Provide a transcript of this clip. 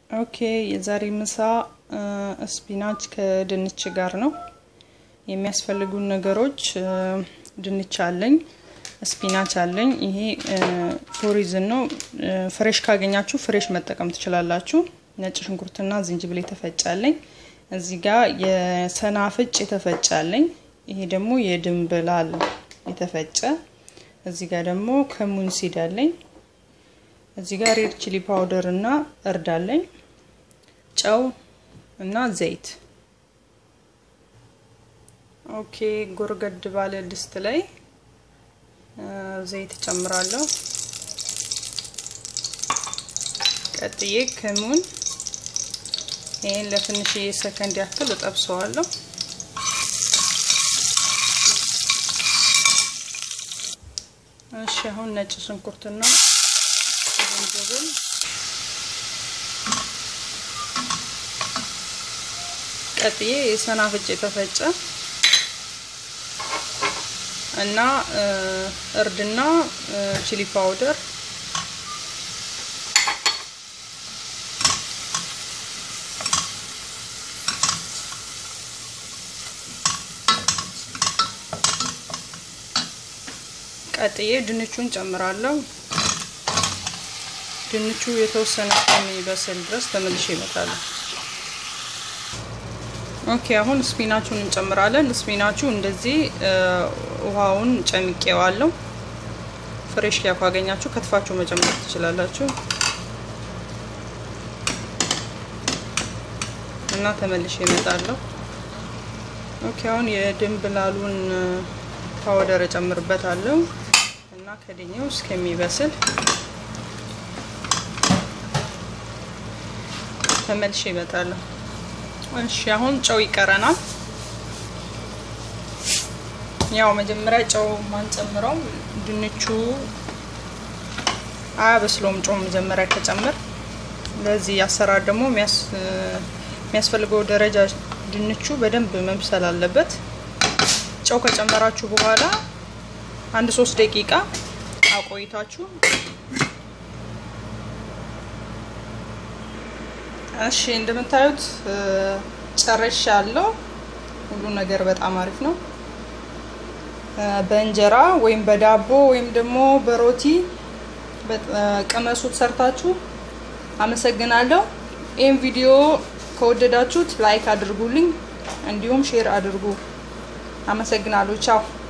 ኦኬ የዛሬ ምሳ ስፒናች ከድንች ጋር ነው። የሚያስፈልጉን ነገሮች ድንች አለኝ፣ ስፒናች አለኝ። ይሄ ፎሪዝን ነው። ፍሬሽ ካገኛችሁ ፍሬሽ መጠቀም ትችላላችሁ። ነጭ ሽንኩርትና ዝንጅብል የተፈጫለኝ። እዚህ ጋር የሰናፍጭ የተፈጫለኝ። ይሄ ደግሞ የድንብላል የተፈጨ። እዚህ ጋር ደግሞ ከሙን ሲድ አለኝ። እዚህ ጋር ሬድ ቺሊ ፓውደር እና እርድ አለኝ። ጨው እና ዘይት። ኦኬ ጎርገድ ባለ ድስት ላይ ዘይት ጨምራለሁ። ቀጥዬ ከሙን ይህን ለትንሽዬ ሰከንድ ያክል እጠብሰዋለሁ። እሺ አሁን ነጭ ሽንኩርትና ዝንጅብል ቀጥዬ የሰናፍጭ የተፈጨ እና እርድና ቺሊ ፓውደር ቀጥዬ ድንቹን ጨምራለሁ። ድንቹ የተወሰነ እስከሚበስል ድረስ ተመልሼ እመጣለሁ። ኦኬ አሁን ስፒናቹን እንጨምራለን። ስፒናቹ እንደዚህ ውሃውን ጨምቄዋለሁ። ፍሬሽ ያ ካገኛችሁ ከትፋችሁ መጨመር ትችላላችሁ እና ተመልሼ እመጣለሁ። ኦኬ አሁን የድንብላሉን ፓውደር እጨምርበታለሁ እና ከድኜው እስከሚበስል ተመልሼ እመጣለሁ። እሺ አሁን ጨው ይቀረናል። ያው መጀመሪያ ጨው ማንጨምረው ድንቹ አያበስለውም። ጨው መጀመሪያ ከጨምር ለዚህ አሰራር ደግሞ የሚያስፈልገው ደረጃ ድንቹ በደንብ መብሰል አለበት። ጨው ከጨመራችሁ በኋላ አንድ ሶስት ደቂቃ አቆይታችሁ እሺ እንደምታዩት ጨረሻ ያለው ሁሉ ነገር በጣም አሪፍ ነው። በእንጀራ ወይም በዳቦ ወይም ደግሞ በሮቲ ቅመሱት ሰርታችሁ። አመሰግናለሁ። ይህም ቪዲዮ ከወደዳችሁት ላይክ አድርጉልኝ፣ እንዲሁም ሼር አድርጉ። አመሰግናለሁ። ቻው